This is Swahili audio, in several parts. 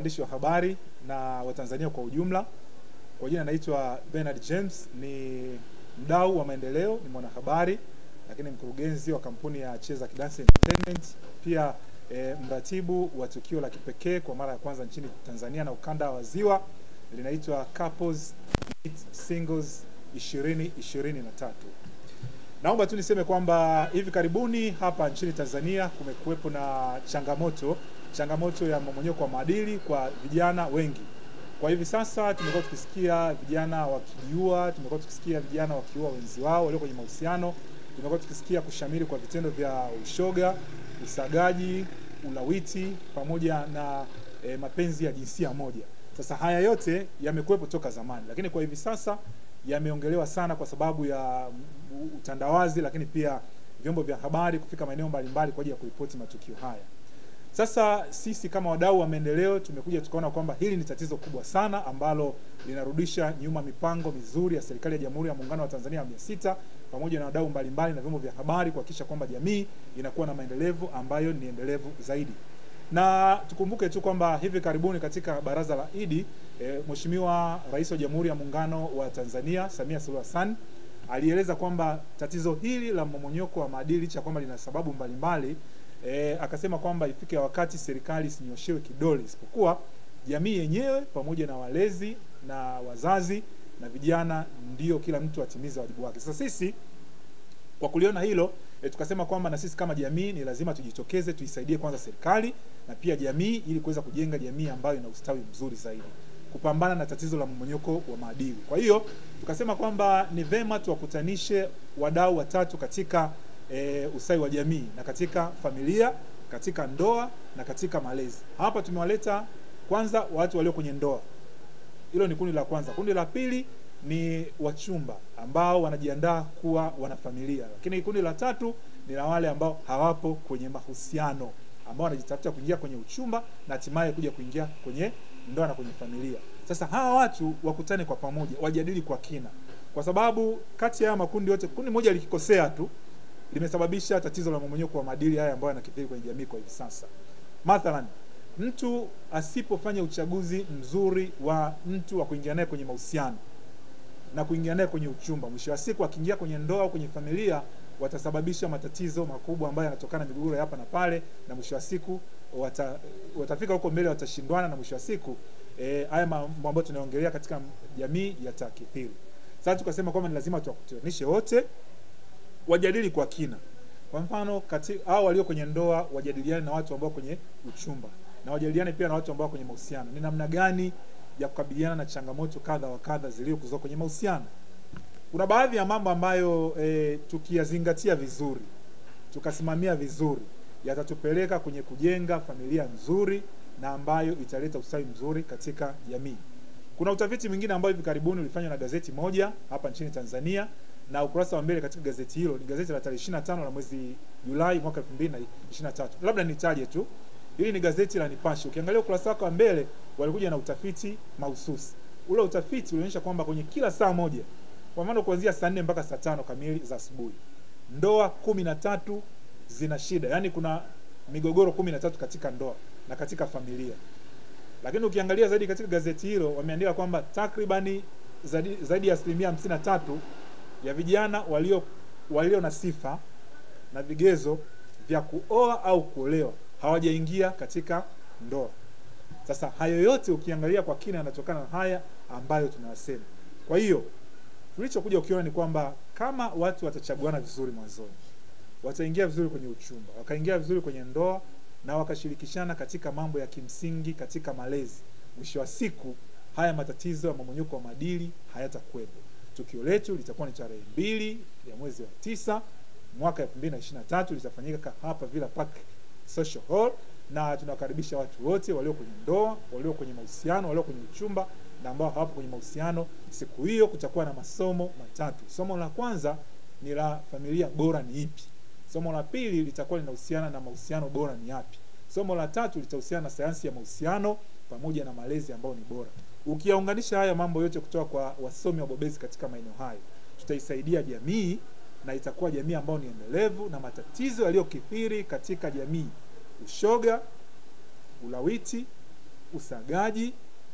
waandishi wa habari na Watanzania kwa ujumla. Kwa jina naitwa Bernard James, ni mdau wa maendeleo, ni mwanahabari lakini mkurugenzi wa kampuni ya Cheza Kidansi Entertainment, pia e, mratibu wa tukio la kipekee kwa mara ya kwanza nchini Tanzania na ukanda wa Ziwa linaitwa Couples Meet Singles 2023. Naomba tu niseme kwamba hivi karibuni hapa nchini Tanzania kumekuwepo na changamoto changamoto ya mmomonyoko wa maadili kwa vijana wengi. Kwa hivi sasa tumekuwa tukisikia vijana wakijiua, tumekuwa tukisikia vijana wakiua wenzi wao walio kwenye mahusiano, tumekuwa tukisikia kushamiri kwa vitendo vya ushoga, usagaji, ulawiti pamoja na e, mapenzi ya jinsia moja. Sasa haya yote yamekuwepo toka zamani, lakini kwa hivi sasa yameongelewa sana kwa sababu ya utandawazi, lakini pia vyombo vya habari kufika maeneo mbalimbali kwa ajili ya kuripoti matukio haya. Sasa sisi kama wadau wa maendeleo tumekuja tukaona kwamba hili ni tatizo kubwa sana ambalo linarudisha nyuma mipango mizuri ya serikali ya Jamhuri ya Muungano wa Tanzania ya mia sita pamoja na wadau mbalimbali na vyombo vya habari kuhakikisha kwamba jamii inakuwa na maendelevu ambayo ni endelevu zaidi. Na tukumbuke tu kwamba hivi karibuni katika baraza la Idi e, Mheshimiwa Rais wa Jamhuri ya Muungano wa Tanzania Samia Suluhu Hassan alieleza kwamba tatizo hili la mmomonyoko wa maadili cha kwamba lina sababu mbalimbali e, akasema kwamba ifike wakati serikali isinyoshewe kidole, isipokuwa jamii yenyewe pamoja na walezi na wazazi na vijana, ndio kila mtu atimize wajibu wake. Sasa sisi kwa kuliona hilo e, tukasema kwamba na sisi kama jamii ni lazima tujitokeze, tuisaidie kwanza serikali na pia jamii, ili kuweza kujenga jamii ambayo ina ustawi mzuri zaidi, kupambana na tatizo la mmomonyoko wa maadili. Kwa hiyo tukasema kwamba ni vema tuwakutanishe wadau watatu katika e, ustawi wa jamii na katika familia, katika ndoa na katika malezi. Hapa tumewaleta kwanza watu walio kwenye ndoa, hilo ni kundi la kwanza. Kundi la pili ni wachumba ambao wanajiandaa kuwa wanafamilia, lakini kundi la tatu ni la wale ambao hawapo kwenye mahusiano, ambao wanajitafuta kuingia kwenye uchumba na hatimaye kuja kuingia kwenye ndoa na kwenye familia. Sasa hawa watu wakutane kwa pamoja, wajadili kwa kina, kwa sababu kati ya haya makundi yote, kundi moja likikosea tu limesababisha tatizo la mmomonyoko wa maadili haya ambayo yanakithiri kwenye jamii kwa hivi sasa. Mathalan, mtu asipofanya uchaguzi mzuri wa mtu wa kuingia naye kwenye mahusiano na kuingia naye kwenye uchumba, mwisho wa siku akiingia kwenye ndoa au kwenye familia, watasababisha matatizo makubwa ambayo yanatokana na migogoro ya hapa na pale, na mwisho wa siku wata, watafika huko mbele watashindwana, na mwisho wa siku eh, haya mambo ambayo tunaongelea katika jamii yatakithiri. Sasa tukasema kwamba ni lazima tuwakutanishe wote wajadili kwa kina. Kwa mfano hao walio kwenye ndoa wajadiliane na watu ambao kwenye uchumba na wajadiliane pia na watu ambao kwenye mahusiano, ni namna gani ya kukabiliana na changamoto kadha wa kadha zilizokuwa kwenye mahusiano. Kuna baadhi ya mambo ambayo e, tukiyazingatia vizuri, tukasimamia vizuri, yatatupeleka kwenye kujenga familia nzuri na ambayo italeta ustawi mzuri katika jamii. Kuna utafiti mwingine ambao hivi karibuni ulifanywa na gazeti moja hapa nchini Tanzania na ukurasa wa mbele katika gazeti hilo ni gazeti la tarehe 25 la mwezi Julai mwaka 2023. Labda nitaje tu, hili ni gazeti la Nipashe. Ukiangalia ukurasa wake wa mbele, walikuja na utafiti mahususi. Ule utafiti ulionyesha kwamba kwenye kila saa moja, kwa mfano kuanzia saa 4 mpaka saa tano kamili za asubuhi, ndoa kumi na tatu zina shida, yaani kuna migogoro kumi na tatu katika ndoa na katika familia. Lakini ukiangalia zaidi katika gazeti hilo, wameandika kwamba takribani zaidi, zaidi ya asilimia hamsini na tatu ya vijana walio walio na sifa na vigezo vya kuoa au kuolewa hawajaingia katika ndoa. Sasa hayo yote ukiangalia kwa kina yanatokana na haya ambayo tunayasema. Kwa hiyo tulichokuja ukiona ni kwamba kama watu watachaguana vizuri mwanzoni, wataingia vizuri kwenye uchumba, wakaingia vizuri kwenye ndoa na wakashirikishana katika mambo ya kimsingi katika malezi, mwisho wa siku haya matatizo ya mmomonyoko wa maadili hayatakuwepo. Tukio letu litakuwa ni tarehe mbili ya mwezi wa tisa mwaka 2023 litafanyika hapa Villa Park Social Hall, na tunawakaribisha watu wote walio kwenye ndoa, walio kwenye mahusiano, walio kwenye uchumba na ambao hawapo kwenye mahusiano. Siku hiyo kutakuwa na masomo matatu. Somo la kwanza ni la familia bora ni ipi. Somo la pili litakuwa linahusiana na mahusiano bora ni yapi. Somo la tatu litahusiana na sayansi ya mahusiano pamoja na malezi ambayo ni bora. Ukiyaunganisha haya mambo yote kutoka kwa wasomi wabobezi katika maeneo hayo, tutaisaidia jamii na itakuwa jamii ambayo ni endelevu, na matatizo yaliyokithiri katika jamii, ushoga, ulawiti, usagaji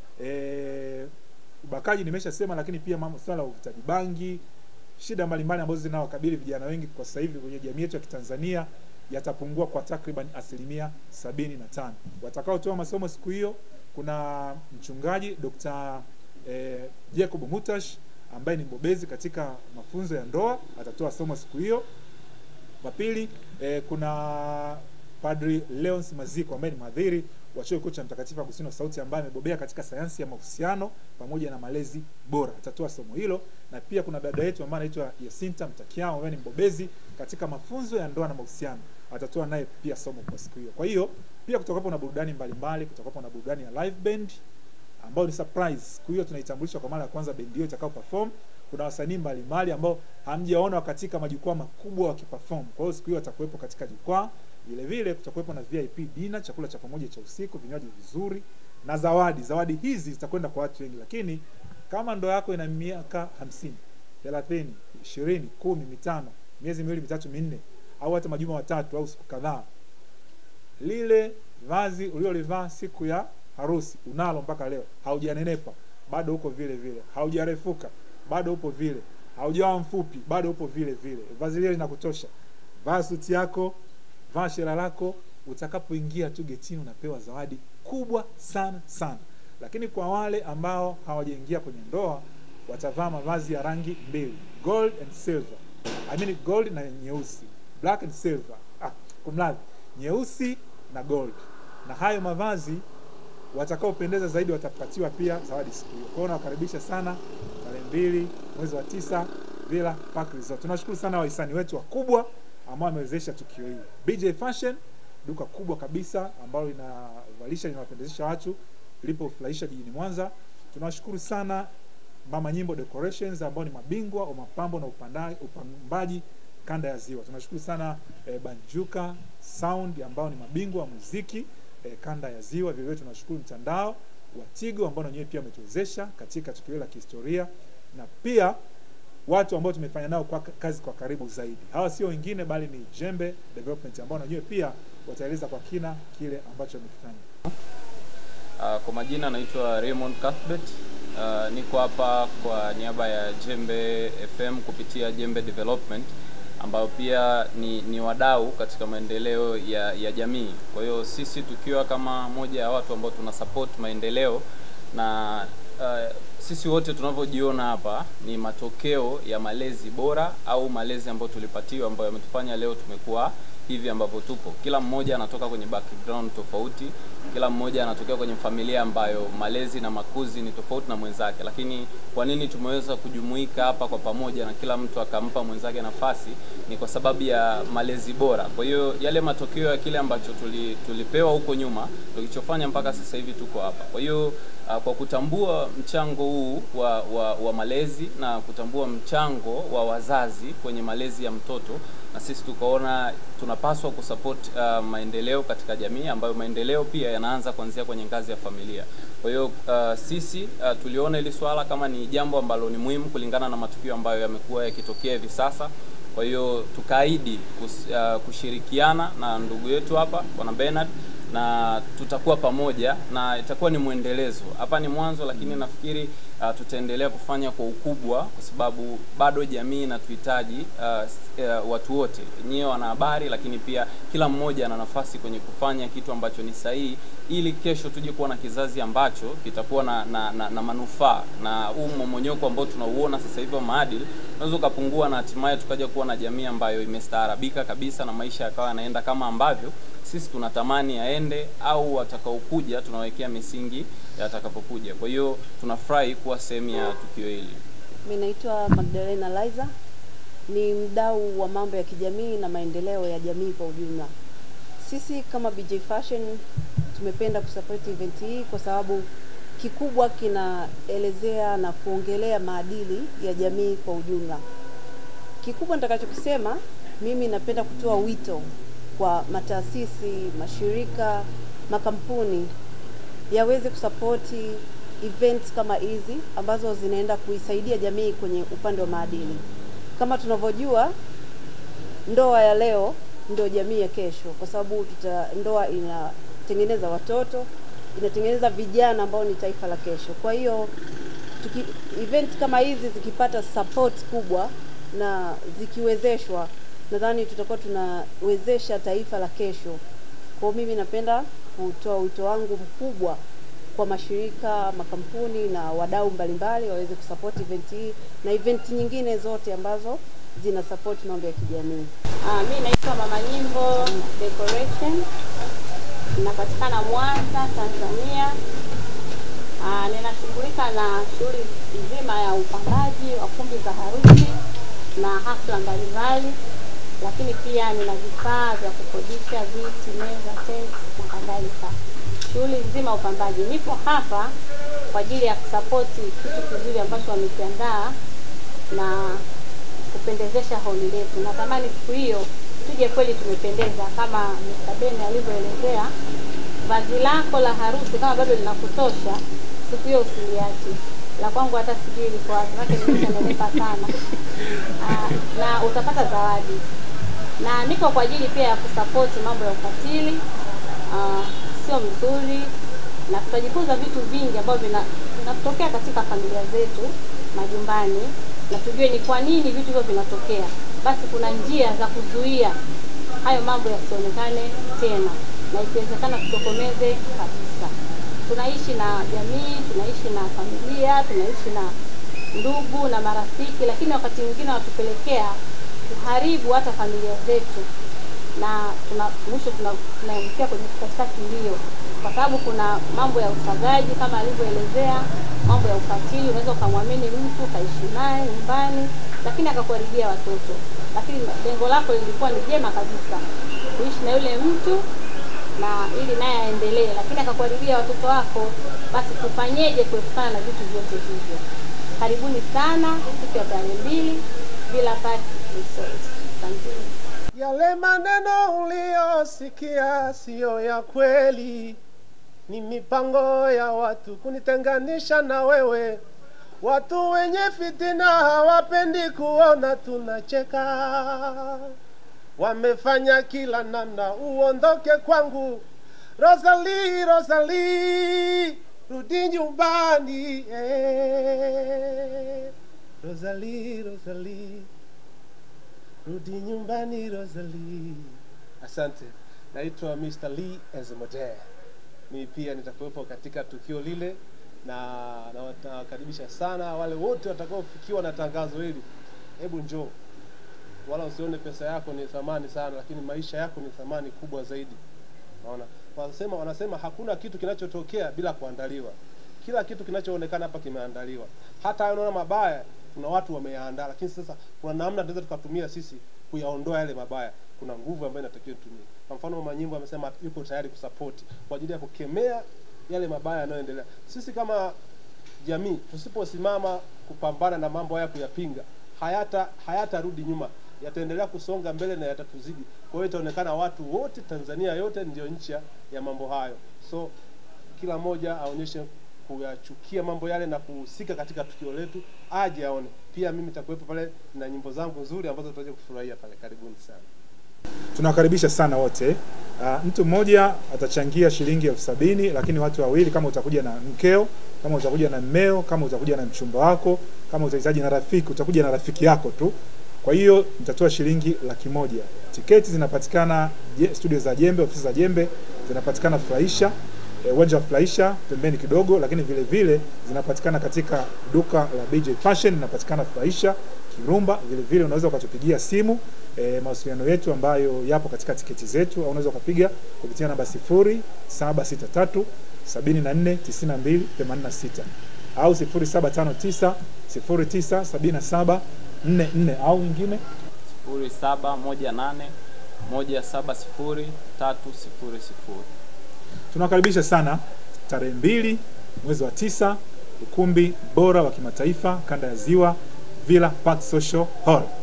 e, ubakaji nimeshasema, lakini pia mambo swala la uvutaji bangi, shida mbalimbali ambazo zinawakabili vijana wengi kwa sasa hivi kwenye jamii yetu ya Kitanzania yatapungua kwa takriban asilimia sabini na tano. Watakaotoa masomo siku hiyo kuna mchungaji Dr. eh, Jacob Mutash ambaye ni mbobezi katika mafunzo ya ndoa atatoa somo siku hiyo. Wa pili eh, kuna Padri Leons Maziko ambaye ni mhadhiri wa chuo kikuu cha Mtakatifu Agustino Sauti ambaye amebobea katika sayansi ya mahusiano pamoja na malezi bora, atatoa somo hilo. Na pia kuna dada yetu ambaye anaitwa Yasinta Mtakiao ambaye ni mbobezi katika mafunzo ya ndoa na mahusiano, atatoa naye pia somo kwa siku hiyo. Kwa hiyo pia kutakuwapo na burudani mbalimbali, kutakuwapo na burudani ya live band ambayo ni surprise. Siku hiyo tunaitambulisha kwa mara ya kwanza bendi hiyo itakao perform. Kuna wasanii mbalimbali ambao hamjaona katika majukwaa makubwa wakiperform. Kwa hiyo siku hiyo watakuwepo katika jukwaa. Vile vile kutakuwepo na VIP dinner, chakula cha pamoja cha usiku, vinywaji vizuri na zawadi. Zawadi hizi zitakwenda kwa watu wengi, lakini kama ndoa yako ina miaka hamsini, thelathini, ishirini, kumi, mitano, miezi miwili, mitatu, minne au hata majuma matatu au siku kadhaa, lile vazi uliolivaa siku ya harusi unalo mpaka leo, haujanenepa bado uko vile vile, haujarefuka bado upo vile, haujawa mfupi bado upo vile vile, vazi lile linakutosha. Vaa suti yako, vaa shera lako, utakapoingia tu getini unapewa zawadi kubwa sana sana. Lakini kwa wale ambao hawajaingia kwenye ndoa watavaa mavazi ya rangi mbili, gold and silver. I mean gold na nyeusi, black and silver. Ah, kumradhi, nyeusi na gold. Na hayo mavazi watakaopendeza zaidi watapatiwa pia zawadi siku hiyo. Kwa hiyo nawakaribisha sana tarehe mbili mwezi wa tisa Villa Park Resort. Tunashukuru sana wahisani wetu wakubwa ambao wamewezesha tukio hili. BJ Fashion, duka kubwa kabisa ambalo linavalisha linawapendezesha watu, lilipofurahisha jijini Mwanza. Tunawashukuru sana Mama Nyimbo Decorations ambao ni mabingwa wa mapambo na upanda, upambaji kanda ya Ziwa. Tunashukuru sana eh, Banjuka Sound ambao ni mabingwa wa muziki eh, kanda ya Ziwa. Vile vile tunashukuru mtandao wa Tigo ambao na wenyewe pia wametuwezesha katika tukio la kihistoria na pia watu ambao tumefanya nao kwa kazi kwa karibu zaidi. Hawa sio wengine bali ni Jembe Development ambao na wenyewe pia wataeleza kwa kina kile ambacho wamekifanya. Uh, kwa majina naitwa Raymond Cuthbert. Uh, niko hapa kwa niaba ya Jembe FM kupitia Jembe Development ambayo pia ni, ni wadau katika maendeleo ya, ya jamii. Kwa hiyo sisi tukiwa kama moja ya watu ambao tuna support maendeleo na uh, sisi wote tunavyojiona hapa ni matokeo ya malezi bora au malezi ambayo tulipatiwa ambayo yametufanya leo tumekuwa hivi ambavyo tupo. Kila mmoja anatoka kwenye background tofauti, kila mmoja anatokea kwenye familia ambayo malezi na makuzi ni tofauti na mwenzake, lakini kwa nini tumeweza kujumuika hapa kwa pamoja na kila mtu akampa mwenzake nafasi? Ni kwa sababu ya malezi bora. Kwa hiyo yale matokeo ya kile ambacho tuli, tulipewa huko nyuma ndio kilichofanya mpaka sasa hivi tuko hapa. Kwa hiyo uh, kwa kutambua mchango huu wa, wa, wa malezi na kutambua mchango wa wazazi kwenye malezi ya mtoto na sisi tukaona tunapaswa kusupport uh, maendeleo katika jamii ambayo maendeleo pia yanaanza kuanzia kwenye ngazi ya familia. Kwa hiyo uh, sisi uh, tuliona hili swala kama ni jambo ambalo ni muhimu kulingana na matukio ambayo yamekuwa yakitokea hivi sasa. Kwa hiyo tukaahidi kus, uh, kushirikiana na ndugu yetu hapa Bwana Bernard na tutakuwa pamoja na itakuwa ni mwendelezo. Hapa ni mwanzo, lakini nafikiri uh, tutaendelea kufanya kwa ukubwa, kwa sababu bado jamii inatuhitaji uh, uh, watu wote, nyiwe wanahabari, lakini pia kila mmoja ana nafasi kwenye kufanya kitu ambacho ni sahihi, ili kesho tuje kuwa na kizazi ambacho kitakuwa na, na, na, na manufaa na huu mmomonyoko ambao tunauona sasa hivi wa maadili unaweza ukapungua na hatimaye tukaja kuwa na jamii ambayo imestaarabika kabisa na maisha yakawa yanaenda kama ambavyo sisi tunatamani yaende au watakaokuja tunawekea misingi yatakapokuja. Kwa hiyo tunafurahi kuwa sehemu ya tukio hili. Mimi naitwa Magdalena Liza, ni mdau wa mambo ya kijamii na maendeleo ya jamii kwa ujumla. Sisi kama BJ Fashion tumependa kusupport event hii kwa sababu kikubwa kinaelezea na kuongelea maadili ya jamii kwa ujumla. Kikubwa nitakachokisema, mimi napenda kutoa wito kwa mataasisi, mashirika, makampuni yaweze kusapoti events kama hizi ambazo zinaenda kuisaidia jamii kwenye upande wa maadili. Kama tunavyojua, ndoa ya leo ndio jamii ya kesho, kwa sababu tuta ndoa inatengeneza watoto inatengeneza vijana ambao ni taifa la kesho. Kwa hiyo tuki, event kama hizi zikipata support kubwa na zikiwezeshwa, nadhani tutakuwa tunawezesha taifa la kesho. Kwa hiyo mimi napenda kutoa wito wangu mkubwa kwa mashirika, makampuni na wadau mbalimbali waweze kusupport event hii na event nyingine zote ambazo zina support mambo ya kijamii. Ah, mi naitwa Mama Nyimbo Decoration, napatikana Mwanza, Tanzania. Ah, ninashughulika na shughuli nzima ya upambaji wa kumbi za harusi na hafla mbalimbali, lakini pia nina vifaa vya kukodisha viti, meza, tent na kadhalika. Shughuli nzima ya upambaji. Nipo hapa kwa ajili ya kusapoti kitu kizuri ambacho wamekiandaa na kupendezesha holi letu. Natamani siku hiyo tuje kweli tumependeza kama Mr. Ben alivyoelezea. Vazi lako la harusi kama bado linakutosha, siku hiyo usiliache. La kwangu hata sijui liko wapi, maana nimeshanenepa sana. Aa, na utapata zawadi, na niko kwa ajili pia ya kusapoti mambo ya ukatili aa, sio mzuri, na tutajifunza vitu vingi ambavyo vina- vinatokea katika familia zetu majumbani, na tujue ni kwa nini vitu hivyo vinatokea. Basi kuna njia za kuzuia hayo mambo yasionekane tena, na ikiwezekana tutokomeze kabisa. Tunaishi na jamii, tunaishi na familia, tunaishi na ndugu na marafiki, lakini wakati mwingine wanatupelekea kuharibu hata familia zetu na tuna mwisho tuna- tunaelekea kwenye katika kilio, kwa sababu kuna mambo ya usagaji kama alivyoelezea, mambo ya ukatili. Unaweza ukamwamini mtu ukaishi naye nyumbani, lakini akakuharibia watoto, lakini lengo lako lilikuwa ni jema kabisa, kuishi na yule mtu na ili naye aendelee, lakini akakuharibia watoto wako. Basi tufanyeje kuepukana na vitu vyote hivyo? Karibuni sana siku ya tarehe mbili Villa Park Resort. Asanteni. Yale maneno uliyosikia siyo ya kweli, ni mipango ya watu kunitenganisha na wewe. Watu wenye fitina hawapendi kuona tunacheka, wamefanya kila namna uondoke kwangu. Rosalie, Rosalie, rudi nyumbani eh. Rosalie, Rosalie rudi nyumbani Rosalie. Asante, naitwa Mr. Lee Ezemode. Mimi pia nitakuwepo katika tukio lile na na- nawakaribisha sana wale wote watakaofikiwa na tangazo hili. Hebu njoo, wala usione pesa yako ni thamani sana, lakini maisha yako ni thamani kubwa zaidi. Naona wanasema wanasema hakuna kitu kinachotokea bila kuandaliwa. Kila kitu kinachoonekana hapa kimeandaliwa. Hata hayo unaona mabaya, kuna watu wameyaandaa, lakini sasa kuna namna tunaweza tukatumia sisi kuyaondoa yale mabaya. Kuna nguvu ambayo inatakiwa tutumie. Kwa mfano, Mama Nyimbo amesema yuko tayari kusapoti kwa ajili ya kukemea yale mabaya yanayoendelea. Sisi kama jamii tusiposimama kupambana na mambo haya kuyapinga, hayata hayatarudi nyuma, yataendelea kusonga mbele na yatatuzidi. Kwa hiyo itaonekana watu wote Tanzania yote ndio nchi ya- ya mambo hayo. So kila mmoja aonyeshe kuyachukia mambo yale na kuhusika katika tukio letu, aje aone. Pia mimi nitakuwepo pale na nyimbo zangu nzuri ambazo tutaje kufurahia pale. Karibuni sana. tunawakaribisha sana wote. Uh, mtu mmoja atachangia shilingi elfu sabini lakini watu wawili, kama utakuja na mkeo, kama utakuja na mmeo, kama utakuja na mchumba wako, kama utahitaji na rafiki, utakuja na rafiki yako tu. Kwa hiyo mtatoa shilingi laki moja. Tiketi zinapatikana je, studio za Jembe, ofisi za Jembe zinapatikana Furahisha eh, uwanja wa Furahisha pembeni kidogo, lakini vile vile zinapatikana katika duka la BJ Fashion, inapatikana Furahisha Kirumba. Vile vile unaweza ukatupigia simu e, mawasiliano yetu ambayo yapo katika tiketi zetu, au unaweza ukapiga kupitia namba 0763 74 92 86 au 0759 09 77 44 au nyingine sifuri saba moja nane moja saba sifuri tatu sifuri sifuri. tunawakaribisha sana tarehe mbili mwezi wa tisa ukumbi bora wa kimataifa kanda ya ziwa Villa Park Social Hall